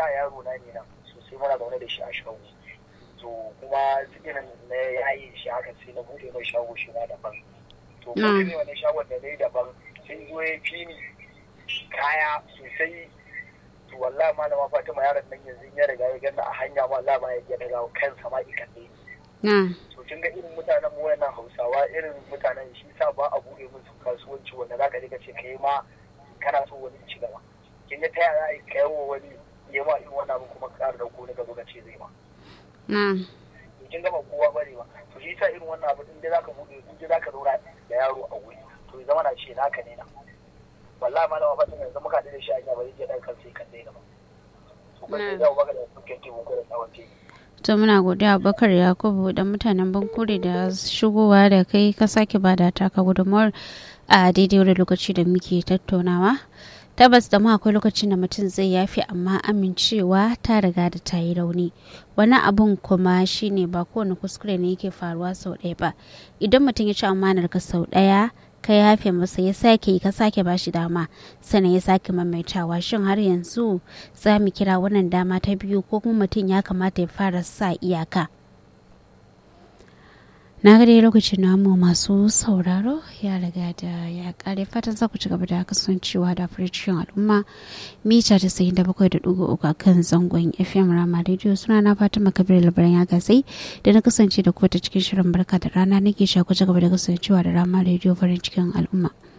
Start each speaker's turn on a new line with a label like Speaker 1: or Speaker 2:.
Speaker 1: da yaro na ne nan sosai muna zaune da shi a shago to kuma irin na yayi shi haka sai na bude mai shago shi ma daban to bude mai wani shagon da dai daban sai zo ya fi ni kaya sosai to wallahi malama Fatima yaron nan yanzu ya riga ya ganna a hanya ma Allah ba ya ga daga kansa ma ikan ne to kin ga irin mutanen mu wayannan Hausawa irin mutanen shi sa ba a bude musu kasuwanci wanda zaka je ka ce kai ma kana so wani ci gaba kin ga ta yaya kai wa wani ya ma irin wannan abu kuma ka da ko ne ka zo ka ce zai ma kin ga ba kowa bane ba to shi sa irin wannan abu din da zaka bude in da zaka zauna da yaro a wuri to ya zama na ce naka ne na wallahi malama fatima yanzu muka da shi a ba zai je dan kan sai kan dai ba to ba sai da baka da suke ke ko da tsawon te
Speaker 2: to muna godiya bakar yakubu da mutanen bankure da shigowa da kai ka sake bada taka gudunmawar a daidai wani lokaci da muke tattaunawa tabbas da ma akwai lokacin da mutum zai yafi amma amincewa ta riga da ta yi rauni wani abun kuma shine ba kowane kuskure ne yake faruwa sau ɗaya ba idan mutum ya ci amanar ka sau ɗaya ka yafe masa ya sake ka sake bashi dama sannan ya sake maimaitawa shin har yanzu za mu kira wannan dama ta biyu ko kuma mutum ya kamata ya fara sa iyaka na ga dai lokacin namu masu sauraro ya riga da ya kare fatan za ku ci gaba da kasancewa da cikin al'umma mita ta sayin da bakwai da dugu uku a kan zangon fm rama radio suna na fatima kabir labaran ya gasai da na kasance da ku ta cikin shirin barka da rana nake sha ku ci gaba da kasancewa da rama radio farin cikin al'umma